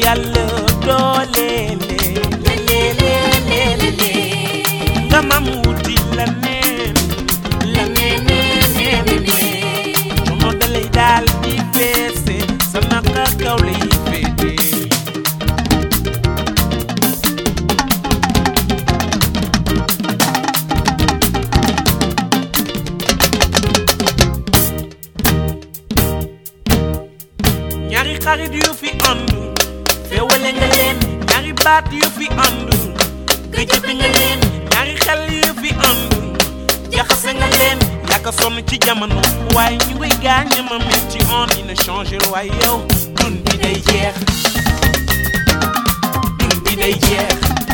yàlla dooleele lelelelelele nga mam wuti la neen la neeneeneenene moo dalay daal di feese sa naka kaw lay féete ñaari xarit yu fi ànd féewale nga leen ñaari baat yu fi ànd gëjëfe nga leen ñaari xel yu fi ànd jaxase nga leen yàgg sonn ci jamono waaye ñu ngi gaañ ma metti on dina changer waaye yow dun bi day jeex dun bi day jeex